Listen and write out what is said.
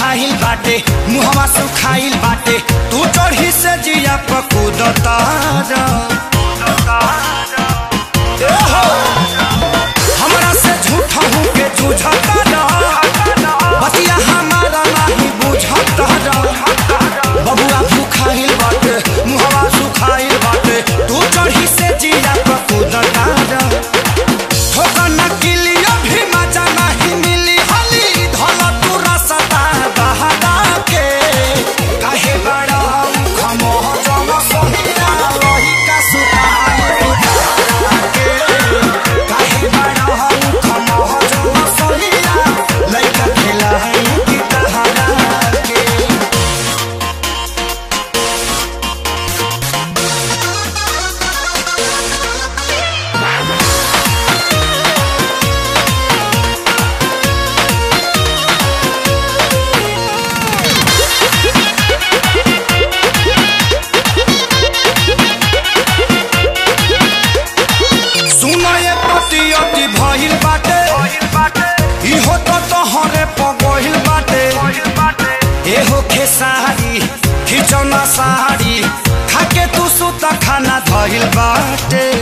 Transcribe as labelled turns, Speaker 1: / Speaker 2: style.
Speaker 1: भूखाइल बाटे मुहवा सुखाइल बाटे तू चढ़ी से जिया पकूदता हमरा से झूठा हूँ के जूझता बतिया हमारा नहीं बुझता बबुआ भूखाइल बाटे मुहवा सुखाइल बाटे तू चढ़ी से जिया पकूदता ठोकर न किलियो भी मजा नहीं मिली हली धल तू रसता बहदा के काहे बड़ा खमोह जम सोहिया रही का सुताई उतारा के काहे बड़ा खमोह जम सोहिया लइका खिलाई की तहरा के सुनो ये प्रतियोगी भइल बाटे इहो तो तोहरे पगहिल बाटे एहो खेसारी खिचौना साड़ी खाके तू सुता खाना धइल बाटे